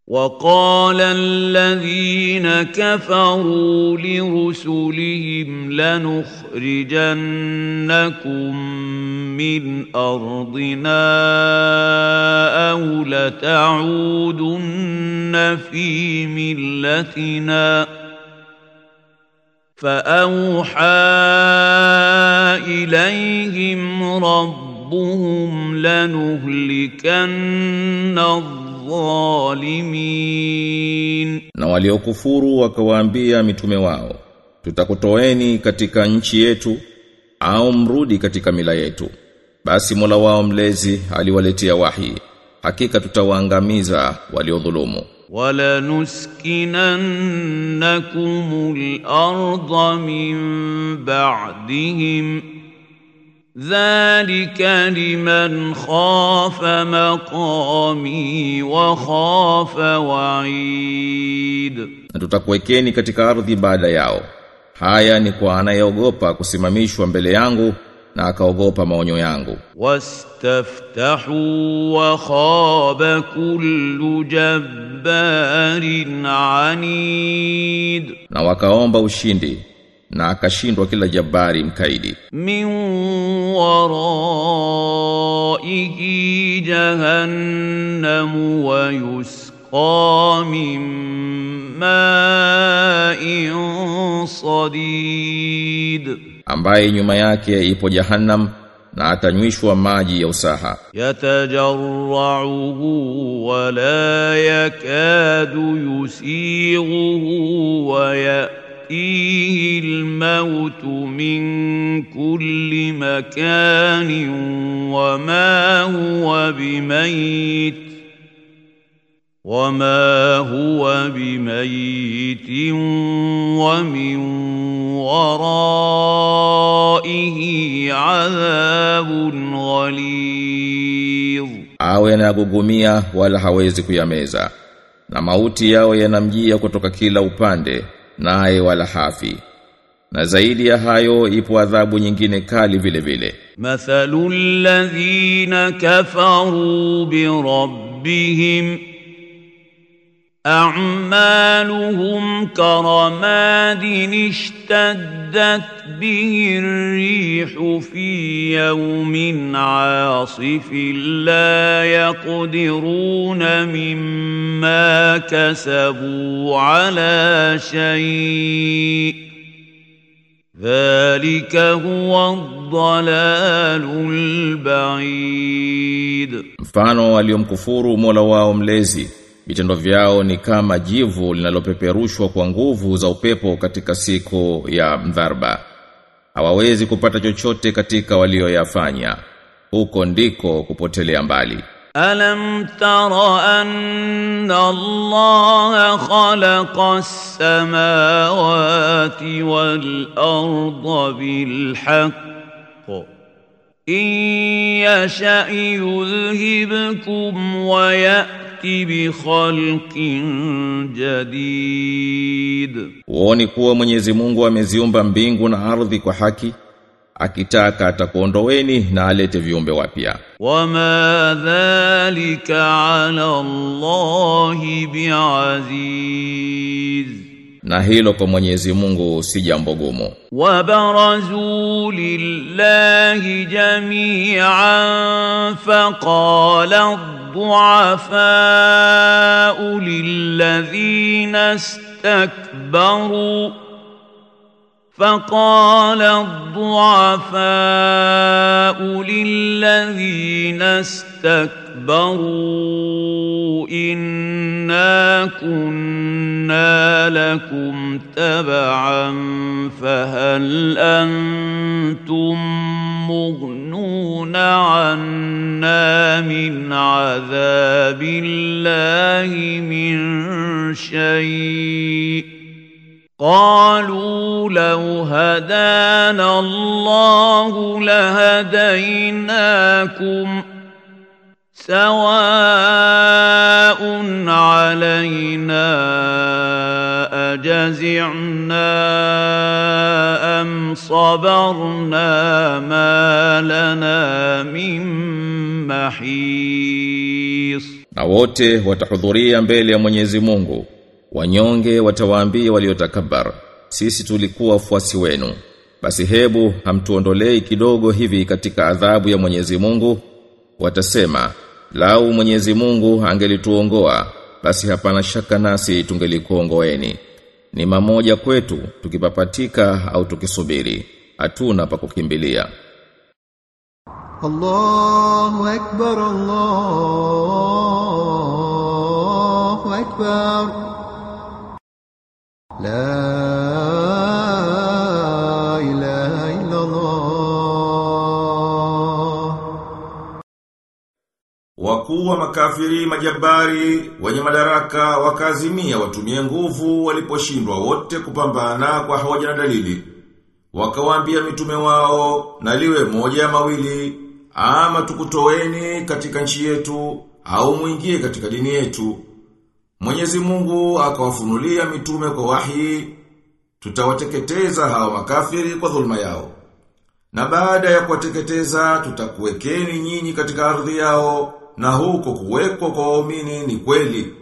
وقال الذين كفروا لرسلهم لنخرجنكم من ارضنا او لتعودن في ملتنا فاوحى اليهم ربهم لنهلكن الظالمين Na waliokufuru wakawaambia mitume wao, tutakutoeni katika nchi yetu au mrudi katika mila yetu. Basi Mola wao mlezi aliwaletea wahi, hakika tutawaangamiza waliodhulumu. ولنسكننكم الارض من بعدهم ذلك لمن خاف مقامي وخاف وعيد Na tutakuwekeni katika ardhi baada yao. Haya ni kwa anayeogopa kusimamishwa mbele yangu na akaogopa maonyo yangu. واستفتحوا وخاب كل جبار عنيد Na wakaomba ushindi na akashindwa kila jabari mkaidi. من ورائه جهنم ويسقى من ماء صديد ambaye nyuma yake ipo jahannam na atanywishwa maji ya usaha يتجرعه ولا يكاد يسيغه ويأتيه الموت من كل مكان وما هو بميت وما هو بميت ومن ورائه عذاب غليظ awe anagugumia wala hawezi kuyameza na mauti yao yanamjia kutoka kila upande naye wala hafi na zaidi ya hayo ipo adhabu nyingine kali vile vile مثل الذين كفروا بربهم أعمالهم كرماد اشتدت به الريح في يوم عاصف لا يقدرون مما كسبوا على شيء ذلك هو الضلال البعيد mfano waliomkufuru Mola wao mlezi vitendo vyao ni kama jivu linalopeperushwa kwa nguvu za upepo katika siku ya mdharba hawawezi kupata chochote katika walioyafanya huko ndiko kupotelea mbali ألم تر أن الله خلق السماوات والأرض بالحق إن يشأ يذهبكم ويأت بخلق جديد Uoni kuwa Mwenyezi Mungu ameziumba mbingu na ardhi kwa haki akitaka atakuondoweni na alete viumbe wapya وما ذلك على الله بعزيز na hilo kwa Mwenyezi Mungu si jambo gumu وبرزوا لله جميعا فقال الضعفاء للذين استكبروا فقال الضعفاء للذين استكبروا إنا كنا لكم تبعا فهل أنتم مغنون عنا من عذاب الله من شيء قالوا لو هدانا الله لهديناكم سواء علينا أجزعنا أم صبرنا ما لنا من محيص na wote watahudhuria mbele ya Mwenyezi Mungu wanyonge watawaambia waliotakabar sisi tulikuwa wafuasi wenu basi hebu hamtuondolei kidogo hivi katika adhabu ya Mwenyezi Mungu watasema lau Mwenyezi Mungu angelituongoa basi hapana shaka nasi tungelikuongoeni ni mamoja kwetu tukipapatika au tukisubiri hatuna pa kukimbilia الله أكبر الله أكبر لا إله إلا الله Wakuu wa makafiri majabari wenye madaraka wakazimia watumie nguvu waliposhindwa wote kupambana kwa hoja na dalili. Wakawaambia mitume wao na liwe moja ya mawili ama tukutoweni katika nchi yetu au mwingie katika dini yetu. Mwenyezi Mungu akawafunulia mitume kwa wahi tutawateketeza hao makafiri kwa dhulma yao. Na baada ya kuwateketeza tutakuwekeni nyinyi katika ardhi yao na huko kuwekwa kwa waumini ni kweli.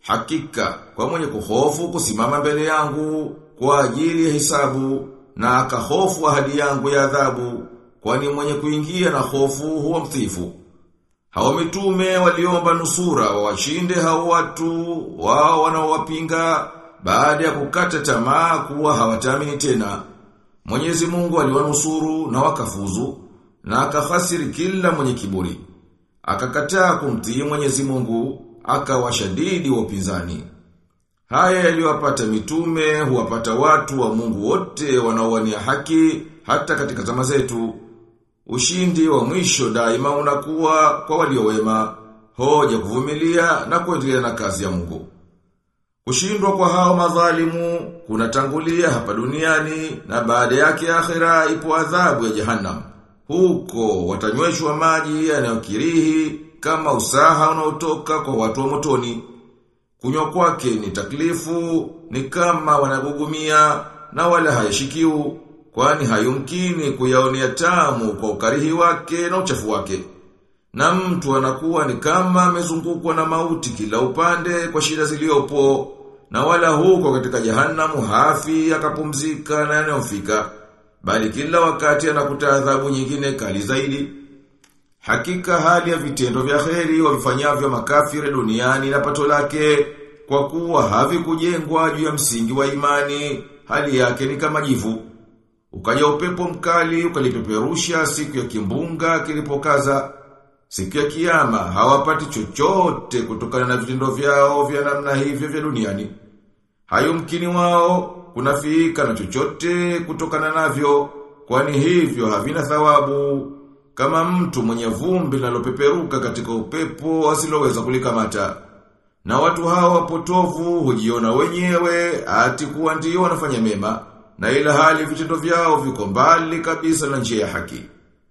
Hakika kwa mwenye kuhofu kusimama mbele yangu kwa ajili ya hisabu na akahofu ahadi yangu ya adhabu kwani mwenye kuingia na hofu huwa mtifu. Hao mitume waliomba nusura wawashinde hao watu wao wanaowapinga baada ya kukata tamaa kuwa hawataamini tena. Mwenyezi Mungu aliwanusuru na wakafuzu na akafasiri kila mwenye kiburi. Akakataa kumtii Mwenyezi Mungu, akawashadidi wa upinzani. Haya yaliyowapata mitume huwapata watu wa Mungu wote wanaowania haki hata katika zama zetu. Ushindi wa mwisho daima unakuwa kwa walio wema, hoja kuvumilia na kuendelea na kazi ya Mungu. Kushindwa kwa hao madhalimu kunatangulia hapa duniani na baada yake akhera ipo adhabu ya jahannam. Huko watanyweshwa maji yanayokirihi kama usaha unaotoka kwa watu wa motoni. Kunywa kwake ni taklifu, ni kama wanagugumia na wala hayashikiu, kwani hayumkini kuyaonea tamu kwa ukarihi wake na uchafu wake. Na mtu anakuwa ni kama amezungukwa na mauti kila upande kwa shida ziliopo, na wala huko katika jahanamu hafi akapumzika na yanayomfika, bali kila wakati anakuta adhabu nyingine kali zaidi. Hakika hali ya vitendo vya kheri wavifanyavyo makafiri duniani na pato lake kwa kuwa havikujengwa juu ya msingi wa imani, hali yake ni kama jivu. Ukaja upepo mkali ukalipeperusha siku ya kimbunga kilipokaza. Siku ya kiyama hawapati chochote kutokana na vitendo vyao vya namna hivyo vya duniani. Hayumkini wao kunafiika na chochote kutokana navyo, kwani hivyo havina thawabu kama mtu mwenye vumbi linalopeperuka katika upepo asiloweza kulikamata. Na watu hawa wapotovu hujiona wenyewe ati kuwa ndio wanafanya mema na ila hali vitendo vyao viko mbali kabisa na njia ya haki.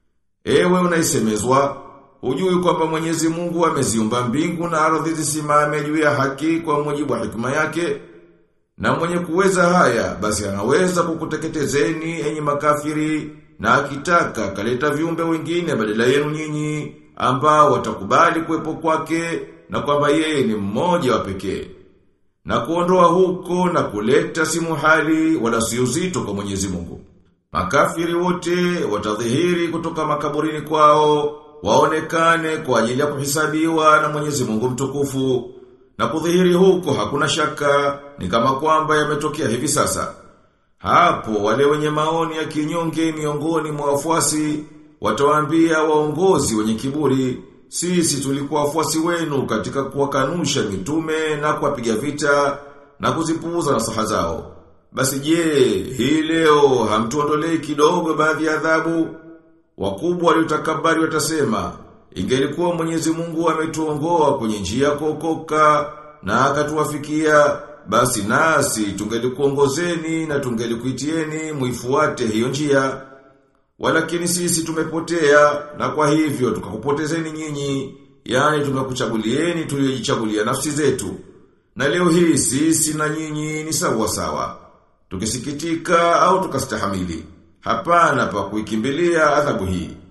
Ewe unaisemezwa, hujui kwamba Mwenyezi Mungu ameziumba mbingu na ardhi zisimame juu ya haki kwa mujibu wa hikma yake. Na mwenye kuweza haya, basi anaweza kukuteketezeni enyi makafiri na akitaka kaleta viumbe wengine badala yenu nyinyi ambao watakubali kuwepo kwake na kwamba yeye ni mmoja wa pekee. Na kuondoa huko na kuleta si muhali wala si uzito kwa Mwenyezi Mungu. Makafiri wote watadhihiri kutoka makaburini kwao, waonekane kwa ajili ya kuhisabiwa na Mwenyezi Mungu mtukufu. Na kudhihiri huko hakuna shaka, ni kama kwamba yametokea hivi sasa. Hapo wale wenye maoni ya kinyonge miongoni mwa wafuasi watawaambia waongozi wenye kiburi, sisi tulikuwa wafuasi wenu katika kuwakanusha mitume na kuwapiga vita na kuzipuuza nasaha zao. Basi je, hii leo hamtuondolei kidogo baadhi ya adhabu? Wakubwa waliotakabari watasema, ingelikuwa Mwenyezi Mungu ametuongoa kwenye njia kuokoka na akatuwafikia basi nasi tungelikuongozeni na tungelikuitieni muifuate hiyo njia. Walakini sisi tumepotea na kwa hivyo tukakupotezeni nyinyi, yani tumekuchagulieni tuliojichagulia nafsi zetu. Na leo hii sisi na nyinyi ni sawa sawa. Tukisikitika au tukastahamili. Hapana pa kuikimbilia adhabu hii.